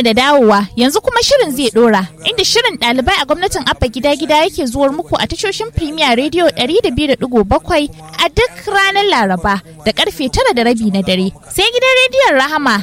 da dawowa yanzu kuma shirin zai dora inda shirin ɗalibai a gwamnatin abba gida gida yake zuwar muku a tashoshin Premier Radio 102.7 a duk ranar Laraba da karfe tara da rabi na dare. Sai gidan rediyon Rahama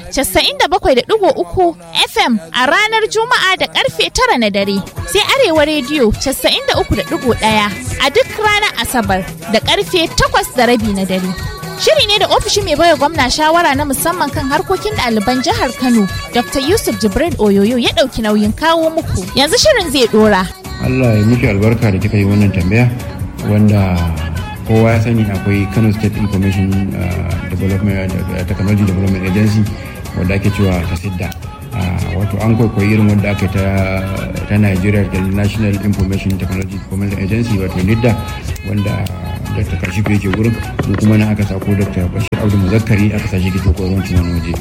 97.3 FM a ranar Juma'a da karfe tara na dare. Sai Arewa Radio 93.1 a duk ranar Asabar da karfe takwas da rabi na dare. Shiri ne da ofishin mai baiwa gwamna shawara na musamman kan harkokin ɗaliban jihar Kano, Dr. Yusuf Jibril Oyoyo ya ɗauki nauyin kawo muku. Yanzu shirin zai ɗora. Allah ya miki albarka da kika yi wannan tambaya wanda kowa ya sani akwai Kano State Information Development Technology Development Agency wadda ake cewa ta sidda. wato an kwaikwayi irin wanda aka ta Nigeria da National Information Technology Development Agency wato NIDDA wanda dr kashifu yake wurin mu kuma na aka sako dr bashir abdu muzakkari aka sashi gito koronci wani waje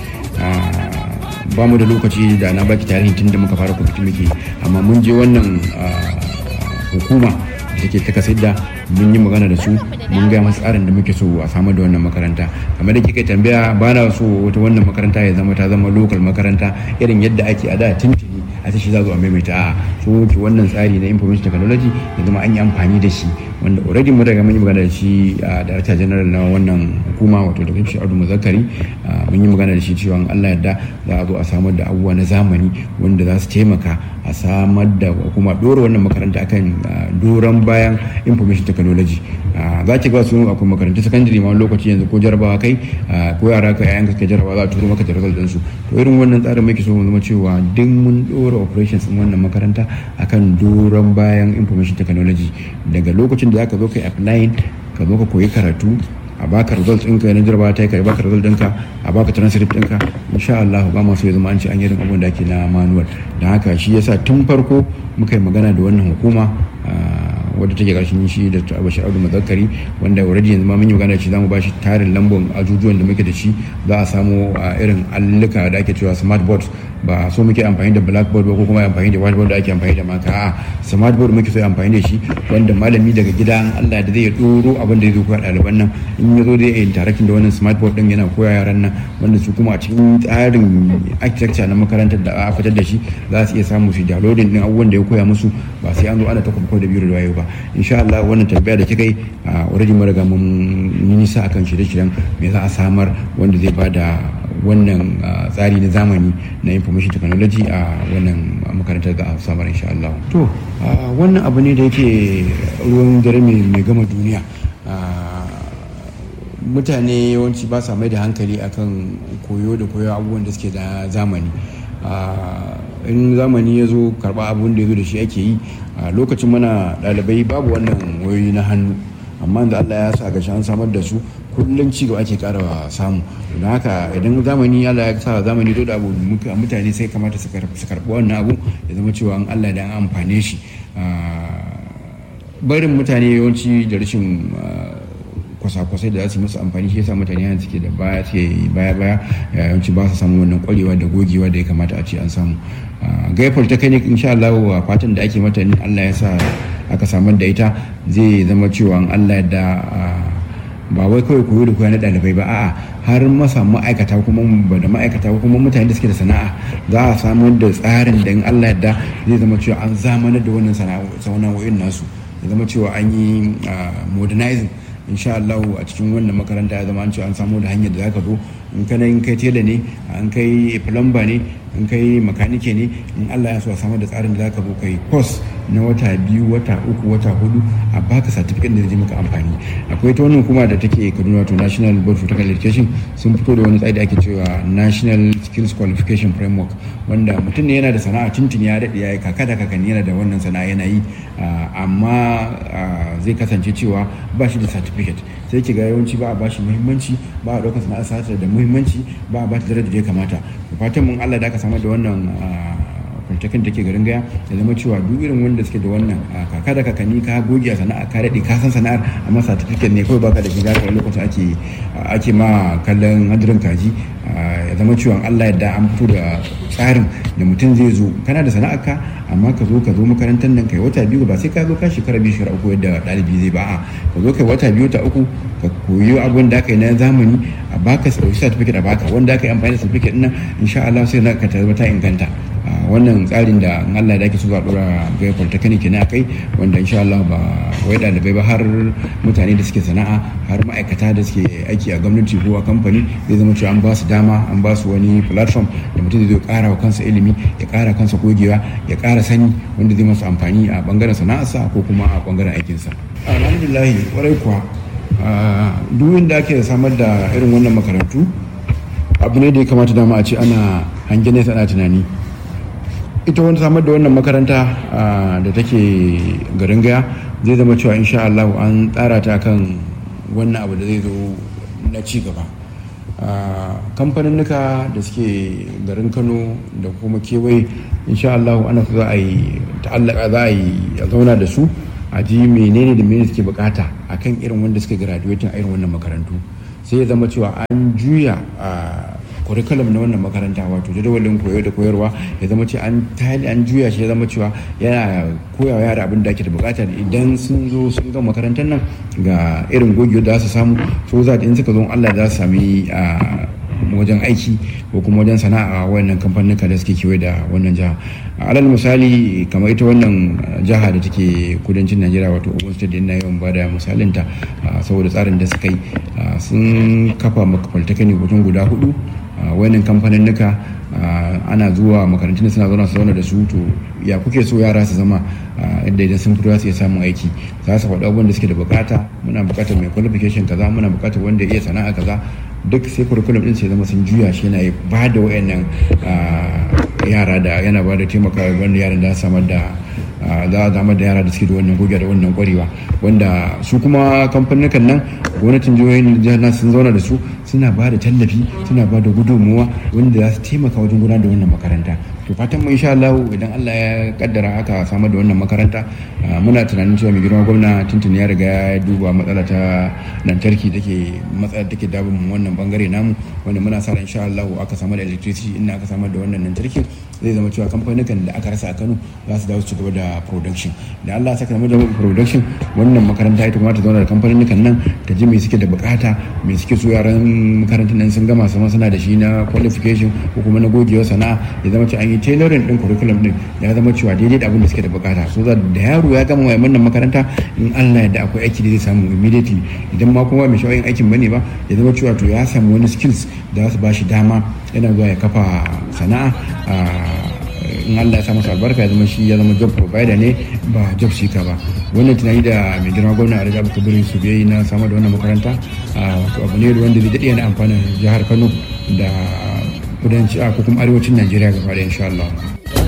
ba mu da lokaci da na baki tarihin tun da muka fara kwamiti muke amma mun je wannan hukuma da take ta kasidda mun yi magana da su mun gaya masu tsarin da muke so a samar da wannan makaranta kamar da kika tambaya ba na so wata wannan makaranta ya zama ta zama lokal makaranta irin yadda ake a da tuntuni a ta shi za a maimaita a so ki wannan tsari na information technology ya zama an yi amfani da shi wanda already mun daga mun yi magana da shi a director general na wannan hukuma wato da shi Audu Muzakkari mun yi magana da shi cewa Allah yarda za a zo a samar da abubuwa na zamani wanda za su taimaka a samar da kuma dora wannan makaranta akan doron bayan information technology za ki ga su akwai makarantu secondary ma lokaci yanzu ko jarabawa kai ko yara ka yayan ka jarabawa za a turo maka da result ɗinsu to irin wannan tsarin muke so mu zama cewa duk mun dora operations din wannan makaranta akan doron bayan information technology daga lokacin da zaka zo kai applying ka zo ka koyi karatu a baka result ɗinka na jarabawa ta yi ka baka result ɗinka a baka transcript ɗinka insha Allah ba masu ya zama an ce an yi irin abin da ake na manual don haka shi yasa tun farko muka yi magana da wannan hukuma wadda take karshen shi da bashir abdu mazakari wanda already yanzu ma mun yi magana da shi zamu bashi tarin lambon ajujuwan da muke da shi za a samu irin alluka da ake cewa smart boards ba so muke amfani da blackboard ba ko kuma amfani da whiteboard da ake amfani da maka a smart board muke so amfani da shi wanda malami daga gida Allah da zai doro abin da zai koya ɗaliban nan in ya zo da ya interacting da wannan smart board din yana koya yaran nan wanda su kuma a cikin tsarin architecture na makarantar da a fitar da shi za su iya samu su downloading din abubuwan da ya koya musu ba sai an zo ana ta kuma da biyu da wayo ba insha Allah wannan tambaya da kika yi already mun riga mun yi nisa akan shirye-shiryen me za a samar wanda zai bada wannan tsari na zamani na information technology a wannan makarantar da a samar insha Allah. To wannan abu ne da yake ruwan dare mai gama duniya. mutane yawanci ba sa mai da hankali akan koyo da koyo abubuwan da suke da zamani in zamani ya zo karba abun da ya zo da shi ake yi a lokacin mana ɗalibai babu wannan wayoyi na hannu amma da Allah ya sa gashi an samar da su kullum ci gaba ake kara samu don haka idan zamani Allah ya sa zamani zo da abu mutane sai kamata su karɓi wannan abu ya zama cewa an Allah da an amfane shi barin mutane yawanci da rashin kwasa-kwasai da za su musu amfani shi yasa mutane yanzu suke da baya suke baya baya yawanci ba su samu wannan kwarewa da gogewa da ya kamata a ce an samu gaifar ta kai insha Allah fatan da ake mata Allah ya sa aka samar da ita zai zama cewa Allah da ba wai kawai koyo da koya na ɗalibai ba a'a har masa ma'aikata kuma ba da ma'aikata kuma mutane da suke da sana'a za a samar da tsarin da in Allah yadda zai zama cewa an zamanar da wannan sana'o'in nasu ya zama cewa an yi modernizing insha Allah a cikin wannan makaranta ya zama an ce an samu da hanyar da zaka zo in kana in kai tela ne an kai plumber ne in kai makanike ne in Allah ya so a samar da tsarin da zaka zo kai course na wata biyu wata uku wata hudu a baka certificate da zai maka amfani akwai ta wannan kuma da take Kaduna wato National Board for Technical Education sun fito da wani tsari da ake cewa National Skills Qualification Framework wanda mutum ne yana da sana'a tuntun ya daɗe ya yi kaka da kakanni yana da wannan sana'a yana yi amma zai kasance cewa ba shi da certificate sai ki ga yawanci ba a bashi muhimmanci ba a ɗaukar sana'ar sata da muhimmanci ba a bashi darajar da ya kamata fatan mun Allah da aka samar da wannan polytechnic take garin gaya ya zama cewa duk irin wanda suke da wannan kaka da kakanni ka goge a sana'a ka daɗe ka san sana'ar amma certificate ne kawai baka da shi zaka lokacin ake ake ma kallon hadirin kaji ya zama cewa Allah yadda an fito da tsarin da mutum zai zo kana da sana'ar ka amma ka zo ka zo makarantar nan kai wata biyu ba sai ka zo ka shekara biyu shekara uku yadda ɗalibi zai ba a ka zo kai wata biyu ta uku ka koyi abin da aka yi na zamani a baka sauki certificate a baka wanda aka yi amfani da certificate nan insha Allah sai ka tabbata inganta wannan tsarin da Allah da ake so a dora ga polytechnic ne akai wanda insha Allah ba wai dalibai ba har mutane da suke sana'a har ma'aikata da suke aiki a gwamnati ko a kamfani zai zama cewa an ba su dama an ba su wani platform da mutum zai kara wa kansa ilimi ya kara kansa gogewa ya kara sani wanda zai masa amfani a bangaren sana'arsa ko kuma a bangaren aikinsa alhamdulillah warai kuwa duk inda ake samar da irin wannan makarantu abu ne da ya kamata dama a ce ana hangen nesa ana tunani ita wani samar da wannan makaranta da take garin gaya zai zama cewa insha Allah an tsara ta kan wannan abu da zai zo na ci gaba kamfaninnika da suke garin kano da kuma kewaye insha Allah ana za a yi ta'allaka za a yi a zauna da su a ji menene da menene suke bukata akan irin wanda suke graduating a irin wannan makarantu sai ya zama cewa an juya a curriculum na wannan makaranta wato jadawalin koyo da koyarwa ya zama ce an tali an juya shi ya zama cewa yana koyawa yara abin da ake da bukata idan sun zo sun ga makarantar nan ga irin gogewa da su samu so za in suka zo Allah za su sami a wajen aiki ko kuma wajen sana'a wannan kamfanin da suke kewaye da wannan jiha alal misali kamar ita wannan jiha da take kudancin najeriya wato ogun state ina yawan bada misalinta saboda tsarin da suka yi sun kafa polytechnic wajen guda hudu wannan kamfanin nuka ana zuwa makarantun suna zauna su zauna da su to ya kuke so yara su zama yadda idan sun fito za su iya samun aiki za su faɗi abubuwan da suke da bukata muna bukatar mai qualification kaza muna bukatar wanda iya sana'a kaza duk sai curriculum din sai zama sun juya shi yana ba da wayannan yara da yana ba da taimaka wanda yaran da samar da za a zama da yara da suke da wannan goge da wannan kwarewa wanda su kuma kamfanin nan gwamnatin jihohin jihar sun zauna da su suna ba da tallafi suna ba da gudunmuwa wanda za su taimaka wajen gudanar da wannan makaranta to fatan mu insha Allah idan Allah ya kaddara aka samar da wannan makaranta muna tunanin cewa mai girma gwamna tuntun ya riga ya duba matsala ta lantarki take matsala take dabin wannan bangare namu wanda muna sa ran insha Allah aka samar da electricity inda aka samar da wannan lantarki zai zama cewa kamfanin da aka rasa a Kano za su dawo su gaba da production da Allah saka da production wannan makaranta ita kuma ta zauna da kamfanin nan ta ji me suke da bukata me suke so yaran makarantar nan sun gama sama suna da shi na qualification ko kuma na gogewa sana'a ya zama cewa an yi tailoring din curriculum din ya zama cewa daidai da abin da suke da bukata so da yaro ya gama wannan makaranta in Allah ya da akwai aiki da zai samu immediately idan ma kuma mai sha'ayin aikin bane ba ya zama cewa to ya samu wani skills da za su ba shi dama yana zuwa ya kafa sana'a in Allah ya sa masa albarka ya zama shi ya zama job provider ne ba job seeker ba wannan tunani da mai girma gwamna a Rajabu Kabiru su biyayi na samar da wannan makaranta wato abu ne wanda zai daɗe yana amfanin jihar Kano da kudanci a kuma arewacin Najeriya gaba da insha Allah.